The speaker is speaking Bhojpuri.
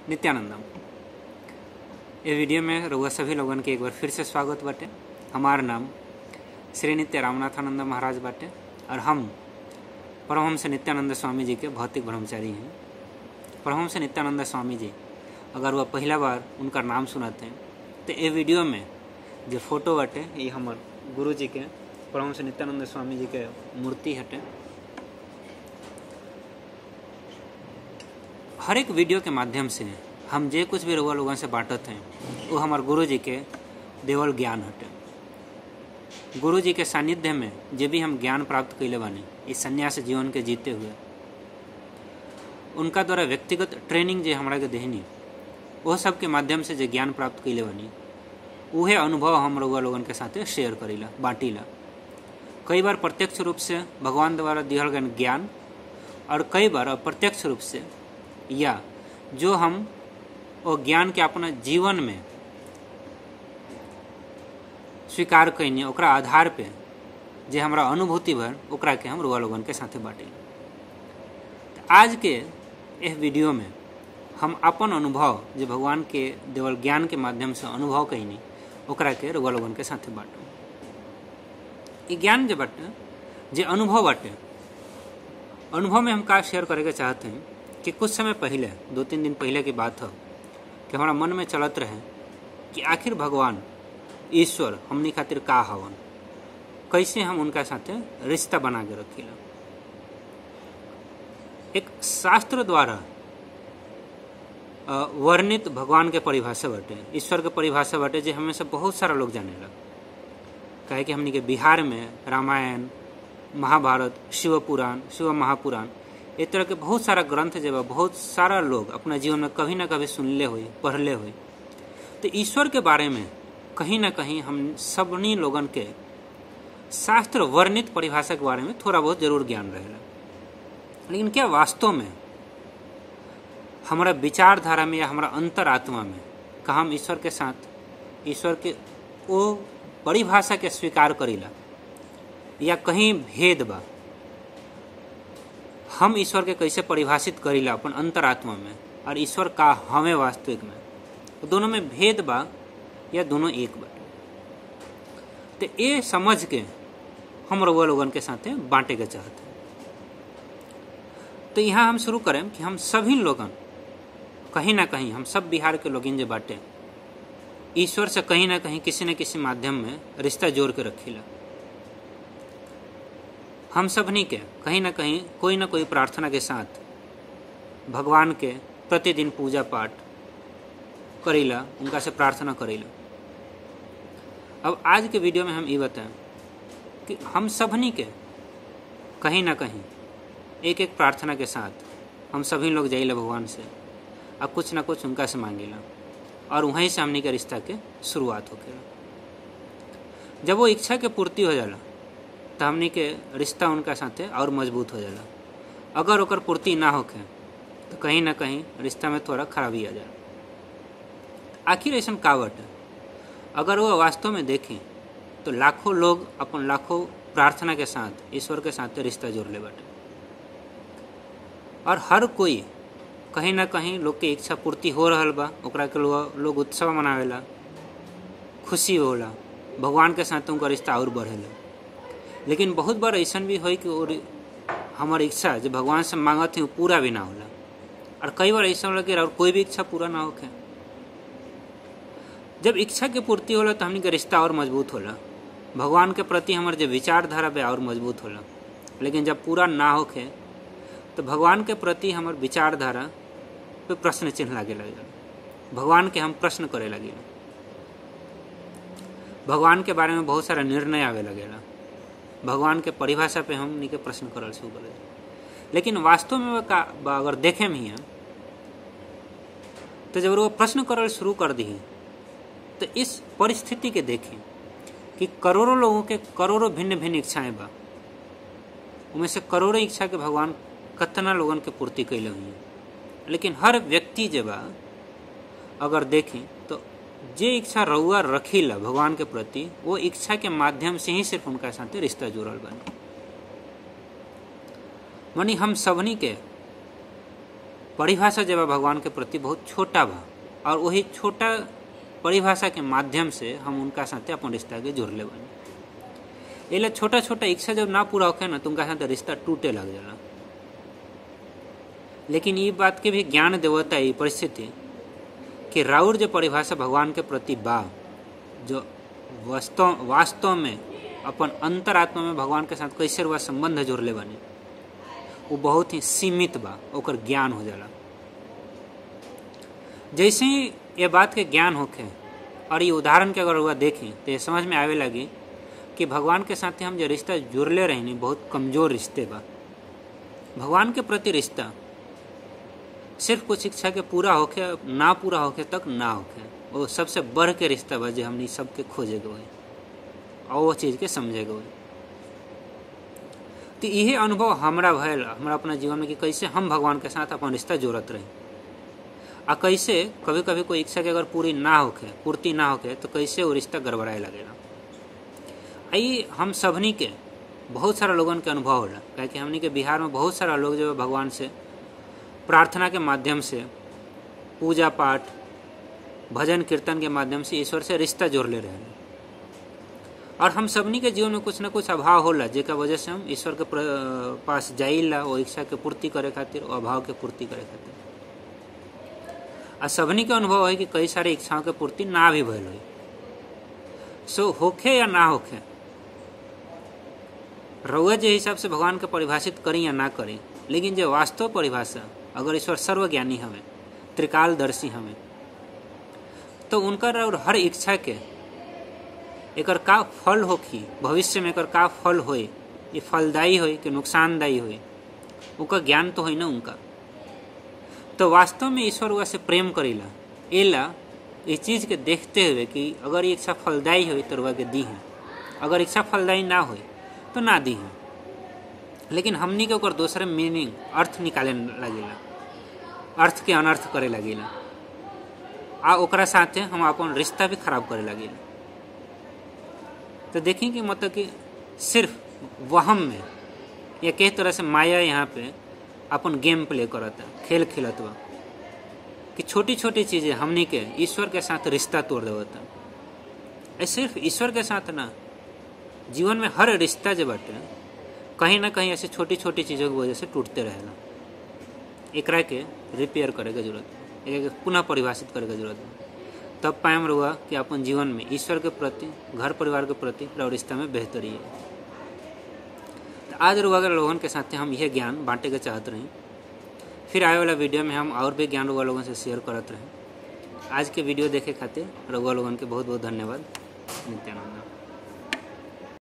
नित्यानंदम ये वीडियो में रउआ सभी लोगन के एक बार फिर से स्वागत बाटे हमार नाम श्री नित्य रामनाथानंद महाराज बाटे और हम परमहंस नित्यानंद स्वामी जी के भौतिक ब्रह्मचारी हैं परमहंस नित्यानंद स्वामी जी अगर वह पहला बार उनका नाम सुनाते हैं तो ये वीडियो में जो फोटो बाटे ये हमार गुरु जी के परमहंस नित्यानंद स्वामी जी के मूर्ति हटे हर एक वीडियो के माध्यम से हम जे कुछ भी रउआ लोगन से बांटत हैं वो हमार गुरु जी के देवल ज्ञान हटे गुरु जी के सानिध्य में जे भी हम ज्ञान प्राप्त कैले बानी इस संन्यास जीवन के जीते हुए उनका द्वारा व्यक्तिगत ट्रेनिंग जे हमरा के देहनी वो सब के माध्यम से जे ज्ञान प्राप्त कैले बानी उहे अनुभव हम रउआ लोगन के साथे शेयर करीला बांटीला कई बार प्रत्यक्ष रूप से भगवान द्वारा दिहल गए ज्ञान और कई बार अप्रत्यक्ष रूप से या जो हम वो ज्ञान के अपना जीवन में स्वीकार कैनी ओकरा आधार पे जे हमरा अनुभूति भर ओकरा के हम रुआ लोगन के साथे बाटे आज के इस वीडियो में हम अपन अनुभव जे भगवान के देवल ज्ञान के माध्यम से अनुभव कैनी ओकरा के रुआ लोगन के साथे बाटू ये ज्ञान जे बाटे जे अनुभव बाटे अनुभव में हम का शेयर करे के चाहते हैं कि कुछ समय पहले दो तीन दिन पहले की बात है कि हमारा मन में चलत रहे कि आखिर भगवान ईश्वर हमनी खातिर का हवन कैसे हम उनका साथे रिश्ता बना के रखीला एक शास्त्र द्वारा वर्णित भगवान के परिभाषा बाटे ईश्वर के परिभाषा बाटे जे हमें से बहुत सारा लोग जानेला काहे कि हमनी के बिहार में रामायण महाभारत शिव पुराण शिव महापुराण इस तरह के बहुत सारा ग्रंथ जो बा बहुत सारा लोग अपना जीवन में कभी ना कभी सुनले हुई पढ़ले हुई तो ईश्वर के बारे में कहीं ना कहीं हम सबनी लोगन के शास्त्र वर्णित परिभाषा के बारे में थोड़ा बहुत जरूर ज्ञान रहेला लेकिन क्या वास्तव में हमारा विचारधारा में या हमारा अंतरात्मा में का हम ईश्वर के साथ ईश्वर के वो परिभाषा के स्वीकार करीला या कहीं भेद बा हम ईश्वर के कैसे परिभाषित करीला अपन अंतरात्मा में और ईश्वर का हमें वास्तविक में दोनों में भेद बा या दोनों एक बा तो ये समझ के हम रउआ लोगन के साथे बांटे के चाहते हैं तो यहाँ हम शुरू करें कि हम सभी लोगन कहीं ना कहीं हम सब बिहार के लोगिन जो बाटे ईश्वर से कहीं ना कहीं किसी न किसी माध्यम में रिश्ता जोड़ के रखीला हम सबनी के कहीं ना कहीं कोई ना कोई प्रार्थना के साथ भगवान के प्रतिदिन पूजा पाठ करीला उनका से प्रार्थना करीला अब आज के वीडियो में हम ये बताएं कि हम सबनी के कहीं ना कहीं एक एक प्रार्थना के साथ हम सभी लोग जाइला भगवान से और कुछ ना कुछ उनका से मांगेला और वहीं से हमनी के रिश्ता के शुरुआत होकेला जब वो इच्छा के पूर्ति हो जाला तो हमनी के रिश्ता उनका साथे और मजबूत हो जाला अगर ओकर पूर्ति ना होके तो कहीं ना कहीं रिश्ता में थोड़ा खराबी आ जाए आखिर ऐसा का बाटे अगर वो वास्तव में देखें तो लाखों लोग अपन लाखों प्रार्थना के साथ ईश्वर के साथ रिश्ता जोड़ ले बाटे और हर कोई कहीं ना कहीं लोग के इच्छा पूर्ति हो रहा बा ओकरा के लोग लोग उत्सव मनावेला खुशी होला भगवान के साथ उनका रिश्ता और बढ़ेला लेकिन बहुत बार ऐसा भी हो कि हमार इच्छा जो भगवान से मांगत है वो पूरा भी ना होला और कई बार ऐसा लगे और कोई भी इच्छा पूरा ना होके जब इच्छा के पूर्ति होला तो हमनी के रिश्ता और मजबूत होला भगवान के प्रति हमारे जो विचारधारा पे और मजबूत होला लेकिन जब पूरा ना होके तो भगवान के प्रति हमार विचारधारा पे प्रश्न चिन्ह लागे लगे भगवान के हम प्रश्न करे लगे भगवान के बारे में बहुत सारा निर्णय आवे लगेला भगवान के परिभाषा पे हम के प्रश्न करल शुरू करे लेकिन वास्तव में का अगर देखे में ही तो जब वो प्रश्न करल शुरू कर दी तो इस परिस्थिति के देखें कि करोड़ों लोगों के करोड़ों भिन्न भिन्न इच्छाएं बा उनमें से करोड़ों इच्छा के भगवान कतना लोगन के पूर्ति कैले हुई लेकिन हर व्यक्ति जब अगर देखें तो जे इच्छा रउआ रखीला भगवान के प्रति वो इच्छा के माध्यम से ही सिर्फ उनका साथ रिश्ता जुड़ल बने मनी हम सबनी के परिभाषा जब भगवान के प्रति बहुत छोटा बा और वही छोटा परिभाषा के माध्यम से हम उनका साथे अपन रिश्ता के जोड़ ले बनी एला छोटा छोटा इच्छा जब ना पूरा होखे ना तो उनका साथ रिश्ता टूटे लग जाला लेकिन ये बात के भी ज्ञान देवता ये परिस्थिति कि राउर जो परिभाषा भगवान के प्रति बा जो वास्तव वास्तव में अपन अंतरात्मा में भगवान के साथ कैसे रुआ संबंध जोड़ ले बने वो बहुत ही सीमित बा ओकर ज्ञान हो जाला जैसे ही ये बात के ज्ञान होखे और ये उदाहरण के अगर हुआ देखें तो ये समझ में आवे लगी कि भगवान के साथ हम जो रिश्ता जुड़ले रहनी बहुत कमजोर रिश्ते बा भगवान के प्रति रिश्ता सिर्फ कुछ इच्छा के पूरा होके ना पूरा होके तक ना होके वो सबसे बढ़ के रिश्ता बा जो हमनी सबके खोजे गए और वो चीज़ के समझे गए तो यही अनुभव हमरा भयल हमरा अपना जीवन में कि कैसे हम भगवान के साथ अपन रिश्ता जोड़त रही आ कैसे कभी कभी कोई इच्छा के अगर पूरी ना होके पूर्ति ना होके तो कैसे वो रिश्ता गड़बड़ाए लगेगा आई हम सबनी के बहुत सारा लोगन के अनुभव होला काहे कि हमनी के बिहार में बहुत सारा लोग जो भगवान से प्रार्थना के माध्यम से पूजा पाठ भजन कीर्तन के माध्यम से ईश्वर से रिश्ता जोड़ ले रहे हैं और हम सबनी के जीवन में कुछ ना कुछ अभाव होला जेका वजह से हम ईश्वर के पास जाइला वो इच्छा के पूर्ति करे खातिर वो अभाव के पूर्ति करे खातिर आ सबनी के अनुभव है कि कई सारी इच्छाओं के पूर्ति ना भी भयल हुई सो होखे या ना होखे रउआ जे हिसाब से भगवान के परिभाषित करी या ना करी लेकिन जो वास्तव परिभाषा अगर ईश्वर सर्वज्ञानी हमें त्रिकालदर्शी हमें तो उनकर और हर इच्छा के एकर का फल होखी भविष्य में एकर का फल होई ये फलदायी होई कि नुकसानदायी होई उनका ज्ञान तो होई ना उनका तो वास्तव में ईश्वर वह से प्रेम करेला एला इस चीज़ के देखते हुए कि अगर ये इच्छा फलदायी हुई तो रुआ के दी है अगर इच्छा फलदायी ना हुई तो ना दी है लेकिन हमनी के ओकर दूसरे मीनिंग अर्थ निकाले लगेला अर्थ के अनर्थ करे लगेला आ ओकरा साथे हम अपन रिश्ता भी खराब करे लगेला तो देखी कि मतलब कि सिर्फ वहम में या किस तरह से माया यहाँ पे अपन गेम प्ले करता खेल खेलत बा कि छोटी छोटी चीज़ें हमनी के ईश्वर के साथ रिश्ता तोड़ देवता ऐ सिर्फ ईश्वर के साथ ना जीवन में हर रिश्ता जो बाटे कहीं ना कहीं ऐसे छोटी छोटी चीज़ों की वजह से टूटते रहेला एकरा के रिपेयर करे के जरूरत है एक पुनः परिभाषित करे के जरूरत है तब पायम रुआ कि अपन जीवन में ईश्वर के प्रति घर परिवार के प्रति और रिश्ता में बेहतरी है तो आज रुआ के लोगों के साथ हम यह ज्ञान बांटे के चाहत रही फिर आए वाला वीडियो में हम और भी ज्ञान रुआ लोगों से शेयर करत रहे आज के वीडियो देखे खातिर रुआ लोगन के बहुत बहुत धन्यवाद नित्यानंद